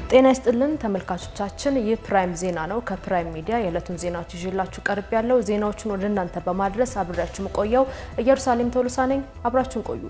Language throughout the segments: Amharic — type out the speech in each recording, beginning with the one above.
ጤና ይስጥልን ተመልካቾቻችን፣ ይህ ፕራይም ዜና ነው። ከፕራይም ሚዲያ የዕለቱን ዜናዎች ይዤላችሁ ቀርብ ያለው ዜናዎቹን ወደ እናንተ በማድረስ አብሬያችሁ መቆየው ኢየሩሳሌም ቶሎሳ ነኝ። አብራችሁን ቆዩ።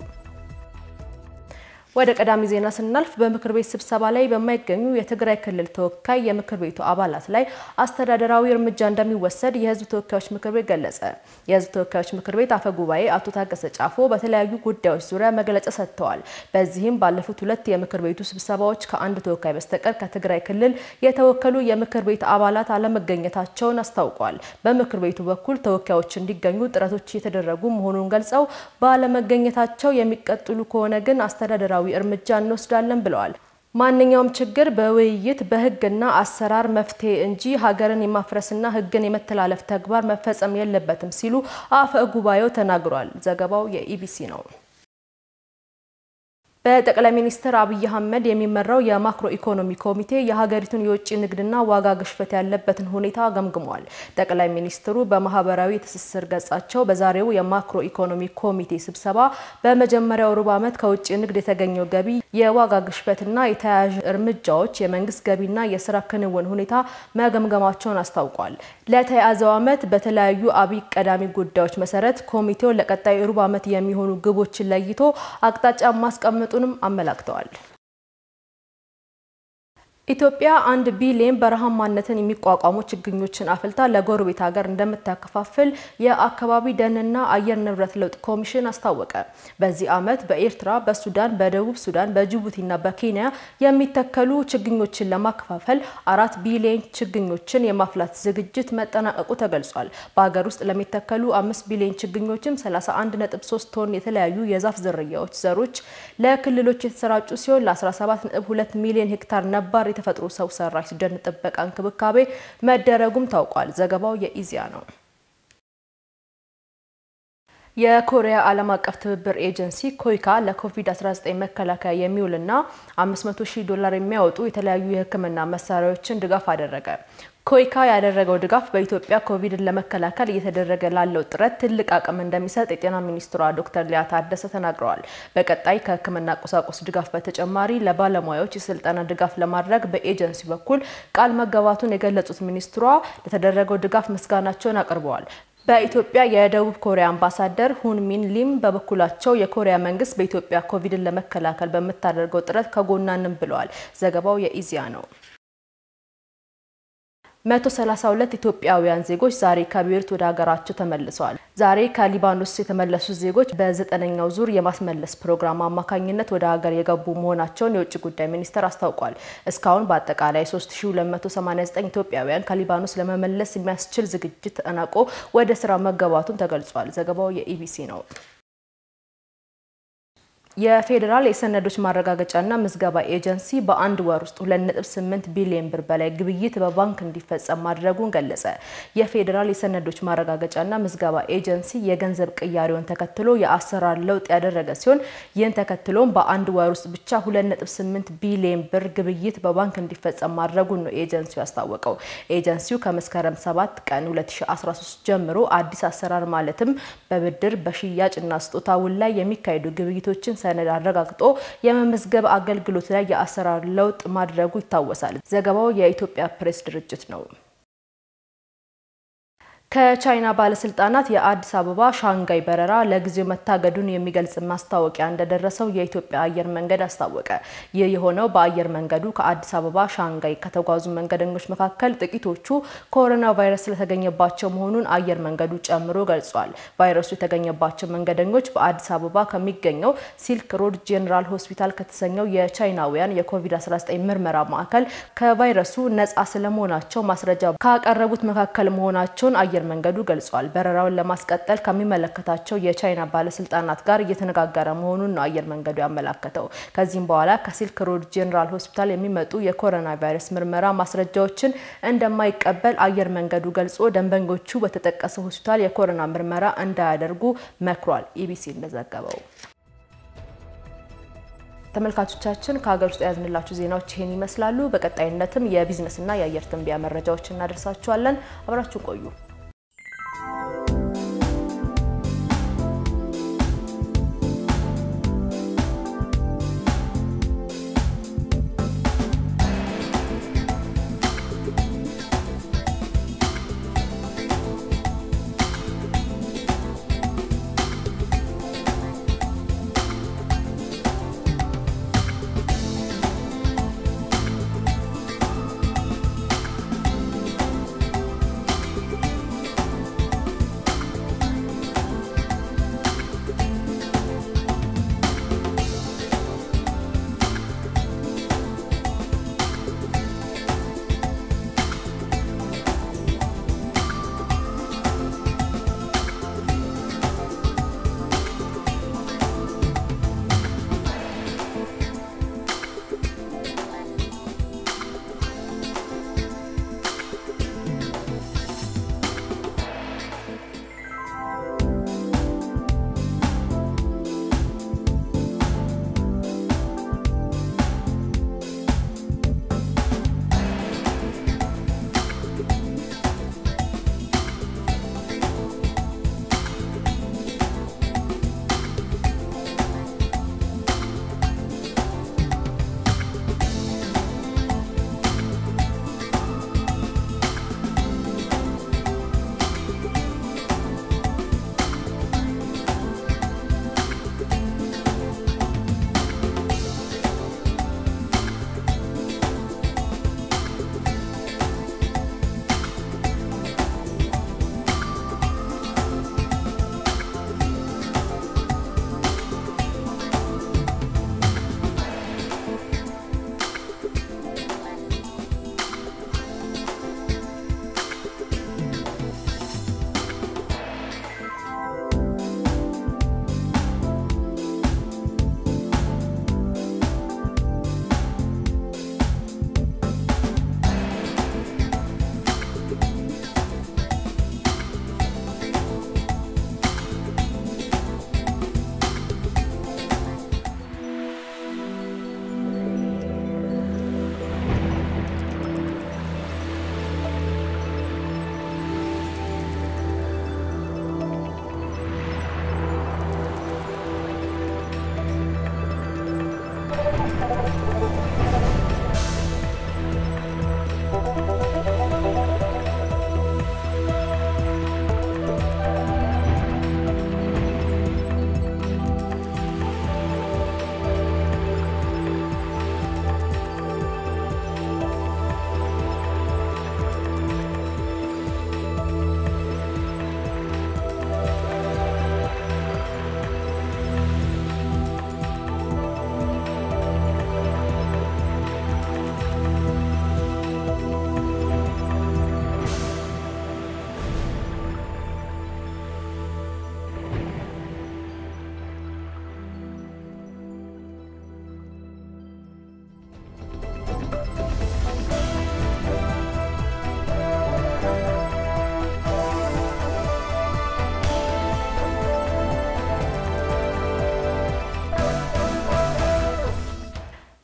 ወደ ቀዳሚ ዜና ስናልፍ በምክር ቤት ስብሰባ ላይ በማይገኙ የትግራይ ክልል ተወካይ የምክር ቤቱ አባላት ላይ አስተዳደራዊ እርምጃ እንደሚወሰድ የሕዝብ ተወካዮች ምክር ቤት ገለጸ። የሕዝብ ተወካዮች ምክር ቤት አፈ ጉባኤ አቶ ታገሰ ጫፎ በተለያዩ ጉዳዮች ዙሪያ መግለጫ ሰጥተዋል። በዚህም ባለፉት ሁለት የምክር ቤቱ ስብሰባዎች ከአንድ ተወካይ በስተቀር ከትግራይ ክልል የተወከሉ የምክር ቤት አባላት አለመገኘታቸውን አስታውቋል። በምክር ቤቱ በኩል ተወካዮች እንዲገኙ ጥረቶች እየተደረጉ መሆኑን ገልጸው ባለመገኘታቸው የሚቀጥሉ ከሆነ ግን አስተዳደራዊ እርምጃ እንወስዳለን ብለዋል። ማንኛውም ችግር በውይይት በህግና አሰራር መፍትሄ እንጂ ሀገርን የማፍረስና ህግን የመተላለፍ ተግባር መፈጸም የለበትም ሲሉ አፈ ጉባኤው ተናግሯል። ዘገባው የኢቢሲ ነው። በጠቅላይ ሚኒስትር አብይ አህመድ የሚመራው የማክሮ ኢኮኖሚ ኮሚቴ የሀገሪቱን የውጭ ንግድና ዋጋ ግሽበት ያለበትን ሁኔታ ገምግሟል። ጠቅላይ ሚኒስትሩ በማህበራዊ ትስስር ገጻቸው በዛሬው የማክሮ ኢኮኖሚ ኮሚቴ ስብሰባ በመጀመሪያው ሩብ ዓመት ከውጭ ንግድ የተገኘው ገቢ፣ የዋጋ ግሽበትና የተያያዥ እርምጃዎች፣ የመንግስት ገቢና የስራ ክንውን ሁኔታ መገምገማቸውን አስታውቋል። ለተያዘው ዓመት በተለያዩ አብይ ቀዳሚ ጉዳዮች መሰረት ኮሚቴው ለቀጣይ ሩብ ዓመት የሚሆኑ ግቦችን ለይቶ አቅጣጫ ማስቀመጡ ጡንም አመላክተዋል። ኢትዮጵያ አንድ ቢሊዮን በረሃማነትን የሚቋቋሙ ችግኞችን አፍልታ ለጎረቤት ሀገር እንደምታከፋፍል የአካባቢ ደንና አየር ንብረት ለውጥ ኮሚሽን አስታወቀ። በዚህ ዓመት በኤርትራ፣ በሱዳን፣ በደቡብ ሱዳን፣ በጅቡቲና በኬንያ የሚተከሉ ችግኞችን ለማከፋፈል አራት ቢሊዮን ችግኞችን የማፍላት ዝግጅት መጠናቀቁ ተገልጿል። በሀገር ውስጥ ለሚተከሉ አምስት ቢሊዮን ችግኞችም 31.3 ቶን የተለያዩ የዛፍ ዝርያዎች ዘሮች ለክልሎች የተሰራጩ ሲሆን ለ17.2 ሚሊዮን ሄክታር ነባር የተፈጥሮ ሰው ሰራሽ ደን ጥበቃ እንክብካቤ መደረጉም ታውቋል። ዘገባው የኢዜአ ነው። የኮሪያ ዓለም አቀፍ ትብብር ኤጀንሲ ኮይካ ለኮቪድ-19 መከላከያ የሚውልና 500 ሺህ ዶላር የሚያወጡ የተለያዩ የሕክምና መሳሪያዎችን ድጋፍ አደረገ። ኮይካ ያደረገው ድጋፍ በኢትዮጵያ ኮቪድን ለመከላከል እየተደረገ ላለው ጥረት ትልቅ አቅም እንደሚሰጥ የጤና ሚኒስትሯ ዶክተር ሊያ ታደሰ ተናግረዋል። በቀጣይ ከህክምና ቁሳቁስ ድጋፍ በተጨማሪ ለባለሙያዎች የስልጠና ድጋፍ ለማድረግ በኤጀንሲ በኩል ቃል መገባቱን የገለጹት ሚኒስትሯ ለተደረገው ድጋፍ ምስጋናቸውን አቅርበዋል። በኢትዮጵያ የደቡብ ኮሪያ አምባሳደር ሁን ሚን ሊም በበኩላቸው የኮሪያ መንግስት በኢትዮጵያ ኮቪድን ለመከላከል በምታደርገው ጥረት ከጎናንም ብለዋል። ዘገባው የኢዜአ ነው። 132 ኢትዮጵያውያን ዜጎች ዛሬ ከቤይሩት ወደ ሀገራቸው ተመልሰዋል። ዛሬ ከሊባኖስ የተመለሱት ዜጎች በዘጠነኛው ዙር የማስመለስ ፕሮግራም አማካኝነት ወደ ሀገር የገቡ መሆናቸውን የውጭ ጉዳይ ሚኒስቴር አስታውቋል። እስካሁን በአጠቃላይ 3289 ኢትዮጵያውያን ከሊባኖስ ለመመለስ የሚያስችል ዝግጅት ተጠናቆ ወደ ስራ መገባቱን ተገልጿል። ዘገባው የኢቢሲ ነው። የፌዴራል የሰነዶች ማረጋገጫና ምዝገባ ኤጀንሲ በአንድ ወር ውስጥ 2.8 ቢሊዮን ብር በላይ ግብይት በባንክ እንዲፈጸም ማድረጉን ገለጸ። የፌዴራል የሰነዶች ማረጋገጫና ምዝገባ ኤጀንሲ የገንዘብ ቅያሬውን ተከትሎ የአሰራር ለውጥ ያደረገ ሲሆን ይህን ተከትሎም በአንድ ወር ውስጥ ብቻ 2.8 ቢሊዮን ብር ግብይት በባንክ እንዲፈጸም ማድረጉን ነው ኤጀንሲው ያስታወቀው። ኤጀንሲው ከመስከረም 7 ቀን 2013 ጀምሮ አዲስ አሰራር ማለትም በብድር በሽያጭና ስጦታ ውል ላይ የሚካሄዱ ግብይቶችን ሰነድ አረጋግጦ የመመዝገብ አገልግሎት ላይ የአሰራር ለውጥ ማድረጉ ይታወሳል። ዘገባው የኢትዮጵያ ፕሬስ ድርጅት ነው። ከቻይና ባለስልጣናት የአዲስ አበባ ሻንጋይ በረራ ለጊዜው መታገዱን የሚገልጽ ማስታወቂያ እንደደረሰው የኢትዮጵያ አየር መንገድ አስታወቀ። ይህ የሆነው በአየር መንገዱ ከአዲስ አበባ ሻንጋይ ከተጓዙ መንገደኞች መካከል ጥቂቶቹ ኮሮና ቫይረስ ስለተገኘባቸው መሆኑን አየር መንገዱ ጨምሮ ገልጿል። ቫይረሱ የተገኘባቸው መንገደኞች በአዲስ አበባ ከሚገኘው ሲልክ ሮድ ጄኔራል ሆስፒታል ከተሰኘው የቻይናውያን የኮቪድ-19 ምርመራ ማዕከል ከቫይረሱ ነጻ ስለመሆናቸው ማስረጃ ካቀረቡት መካከል መሆናቸውን አየር መንገዱ ገልጿል። በረራውን ለማስቀጠል ከሚመለከታቸው የቻይና ባለስልጣናት ጋር እየተነጋገረ መሆኑን ነው አየር መንገዱ ያመላከተው። ከዚህም በኋላ ከሲልክ ሮድ ጄኔራል ሆስፒታል የሚመጡ የኮሮና ቫይረስ ምርመራ ማስረጃዎችን እንደማይቀበል አየር መንገዱ ገልጾ ደንበኞቹ በተጠቀሰው ሆስፒታል የኮሮና ምርመራ እንዳያደርጉ መክሯል። ኢቢሲ እንደዘገበው ተመልካቾቻችን ከሀገር ውስጥ የያዝንላችሁ ዜናዎች ይህን ይመስላሉ። በቀጣይነትም የቢዝነስና የአየር ትንበያ መረጃዎች እናደርሳችኋለን። አብራችሁ ቆዩ።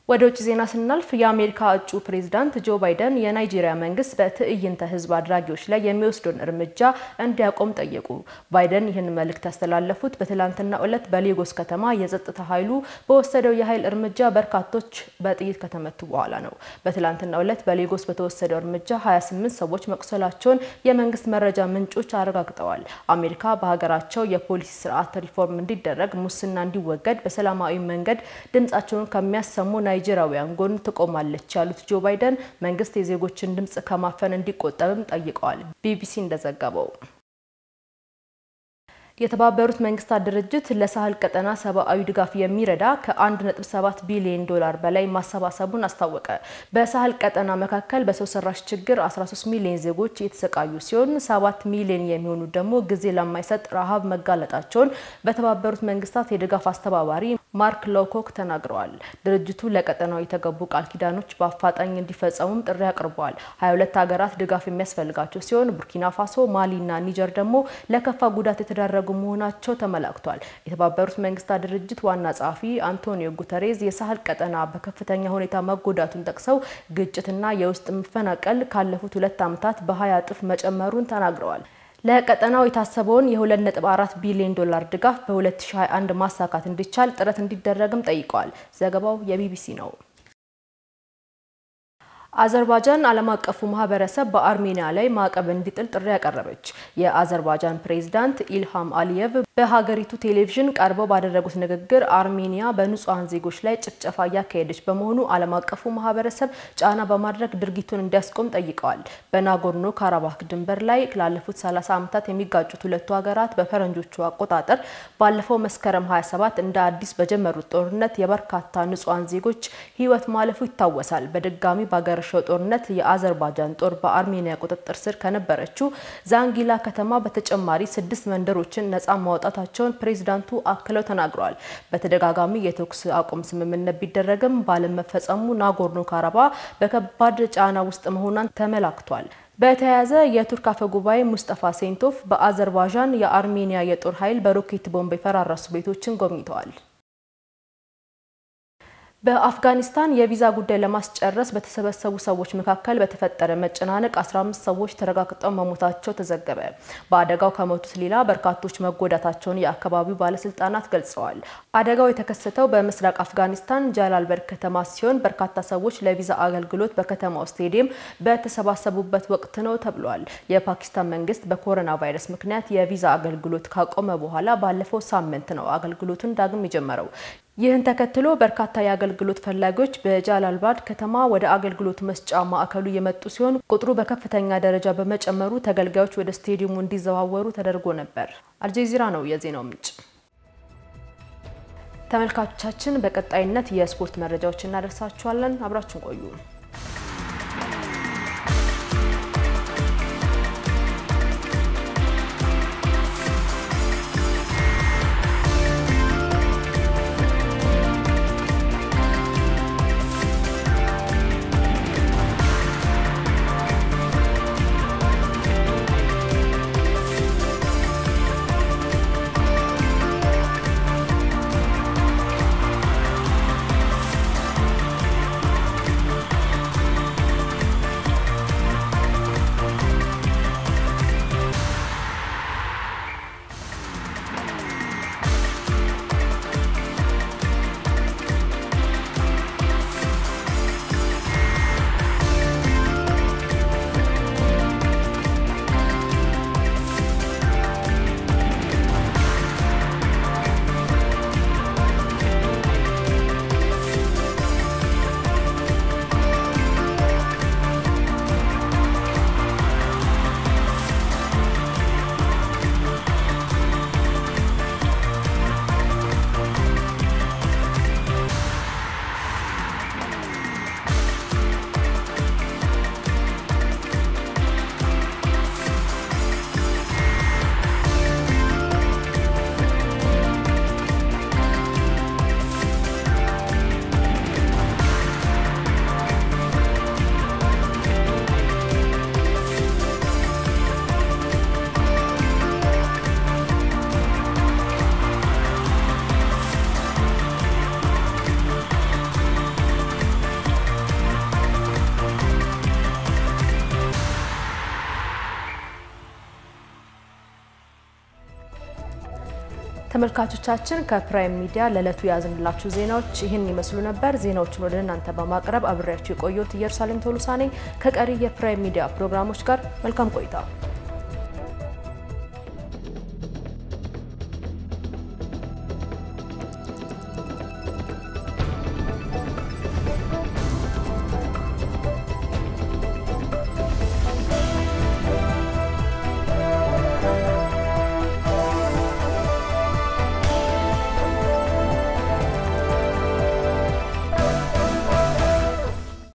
ወደ ውጭ ዜና ስናልፍ የአሜሪካ እጩ ፕሬዝዳንት ጆ ባይደን የናይጄሪያ መንግስት በትዕይንተ ህዝብ አድራጊዎች ላይ የሚወስደውን እርምጃ እንዲያቆም ጠየቁ። ባይደን ይህን መልእክት ያስተላለፉት በትላንትናው ዕለት በሌጎስ ከተማ የጸጥታ ኃይሉ በወሰደው የኃይል እርምጃ በርካቶች በጥይት ከተመቱ በኋላ ነው። በትላንትናው ዕለት በሌጎስ በተወሰደው እርምጃ 28 ሰዎች መቁሰላቸውን የመንግስት መረጃ ምንጮች አረጋግጠዋል። አሜሪካ በሀገራቸው የፖሊሲ ስርዓት ሪፎርም እንዲደረግ፣ ሙስና እንዲወገድ በሰላማዊ መንገድ ድምጻቸውን ከሚያሰሙ ናይጄሪያውያን ጎን ትቆማለች ያሉት ጆ ባይደን መንግስት የዜጎችን ድምጽ ከማፈን እንዲቆጠብም ጠይቀዋል። ቢቢሲ እንደዘገበው የተባበሩት መንግስታት ድርጅት ለሳህል ቀጠና ሰብአዊ ድጋፍ የሚረዳ ከ1.7 ቢሊዮን ዶላር በላይ ማሰባሰቡን አስታወቀ። በሳህል ቀጠና መካከል በሰው ሰራሽ ችግር 13 ሚሊዮን ዜጎች የተሰቃዩ ሲሆን 7 ሚሊዮን የሚሆኑ ደግሞ ጊዜ ለማይሰጥ ረሃብ መጋለጣቸውን በተባበሩት መንግስታት የድጋፍ አስተባባሪ ማርክ ሎኮክ ተናግረዋል። ድርጅቱ ለቀጠናው የተገቡ ቃል ኪዳኖች በአፋጣኝ እንዲፈጸሙም ጥሪ አቅርበዋል። 22 ሀገራት ድጋፍ የሚያስፈልጋቸው ሲሆን ቡርኪና ፋሶ፣ ማሊ እና ኒጀር ደግሞ ለከፋ ጉዳት የተዳረጉ መሆናቸው ተመላክቷል። የተባበሩት መንግስታት ድርጅት ዋና ጸሐፊ አንቶኒዮ ጉተሬዝ የሳህል ቀጠና በከፍተኛ ሁኔታ መጎዳቱን ጠቅሰው ግጭትና የውስጥ መፈናቀል ካለፉት ሁለት ዓመታት በ20 እጥፍ መጨመሩን ተናግረዋል። ለቀጠናው የታሰበውን የ2.4 ቢሊዮን ዶላር ድጋፍ በ2021 ማሳካት እንዲቻል ጥረት እንዲደረግም ጠይቀዋል። ዘገባው የቢቢሲ ነው። አዘርባጃን ዓለም አቀፉ ማህበረሰብ በአርሜኒያ ላይ ማዕቀብ እንዲጥል ጥሪ ያቀረበች። የአዘርባጃን ፕሬዝዳንት ኢልሃም አሊየቭ በሀገሪቱ ቴሌቪዥን ቀርበው ባደረጉት ንግግር አርሜኒያ በንጹሐን ዜጎች ላይ ጭፍጨፋ እያካሄደች በመሆኑ ዓለም አቀፉ ማህበረሰብ ጫና በማድረግ ድርጊቱን እንዲያስቆም ጠይቀዋል። በናጎርኖ ካራባክ ድንበር ላይ ላለፉት 30 ዓመታት የሚጋጩት ሁለቱ ሀገራት በፈረንጆቹ አቆጣጠር ባለፈው መስከረም 27 እንደ አዲስ በጀመሩት ጦርነት የበርካታ ንጹሐን ዜጎች ህይወት ማለፉ ይታወሳል። በድጋሚ በሀገር ሸው ጦርነት የአዘርባጃን ጦር በአርሜኒያ ቁጥጥር ስር ከነበረችው ዛንጊላ ከተማ በተጨማሪ ስድስት መንደሮችን ነጻ ማውጣታቸውን ፕሬዚዳንቱ አክለው ተናግረዋል። በተደጋጋሚ የተኩስ አቁም ስምምነት ቢደረግም ባለመፈጸሙ ናጎርኖ ካራባ በከባድ ጫና ውስጥ መሆኗን ተመላክቷል። በተያያዘ የቱርክ አፈ ጉባኤ ሙስጠፋ ሴንቶፍ በአዘርባይጃን የአርሜኒያ የጦር ኃይል በሮኬት ቦምብ የፈራረሱ ቤቶችን ጎብኝተዋል። በአፍጋኒስታን የቪዛ ጉዳይ ለማስጨረስ በተሰበሰቡ ሰዎች መካከል በተፈጠረ መጨናነቅ 15 ሰዎች ተረጋግጠው መሞታቸው ተዘገበ። በአደጋው ከሞቱት ሌላ በርካቶች መጎዳታቸውን የአካባቢው ባለስልጣናት ገልጸዋል። አደጋው የተከሰተው በምስራቅ አፍጋኒስታን ጃላልበርግ ከተማ ሲሆን በርካታ ሰዎች ለቪዛ አገልግሎት በከተማው ስቴዲየም በተሰባሰቡበት ወቅት ነው ተብሏል። የፓኪስታን መንግስት በኮሮና ቫይረስ ምክንያት የቪዛ አገልግሎት ካቆመ በኋላ ባለፈው ሳምንት ነው አገልግሎቱን ዳግም የጀመረው። ይህን ተከትሎ በርካታ የአገልግሎት ፈላጊዎች በጃላልባድ ከተማ ወደ አገልግሎት መስጫ ማዕከሉ የመጡ ሲሆን ቁጥሩ በከፍተኛ ደረጃ በመጨመሩ ተገልጋዮች ወደ ስቴዲየሙ እንዲዘዋወሩ ተደርጎ ነበር። አልጀዚራ ነው የዜናው ምንጭ። ተመልካቾቻችን፣ በቀጣይነት የስፖርት መረጃዎች እናደርሳችኋለን። አብራችን ቆዩ። ተመልካቾቻችን ከፕራይም ሚዲያ ለዕለቱ የያዝንላችሁ ዜናዎች ይህን ይመስሉ ነበር። ዜናዎቹን ወደ እናንተ በማቅረብ አብሬያችሁ የቆየሁት ኢየሩሳሌም ቶሎሳ ነኝ። ከቀሪ የፕራይም ሚዲያ ፕሮግራሞች ጋር መልካም ቆይታ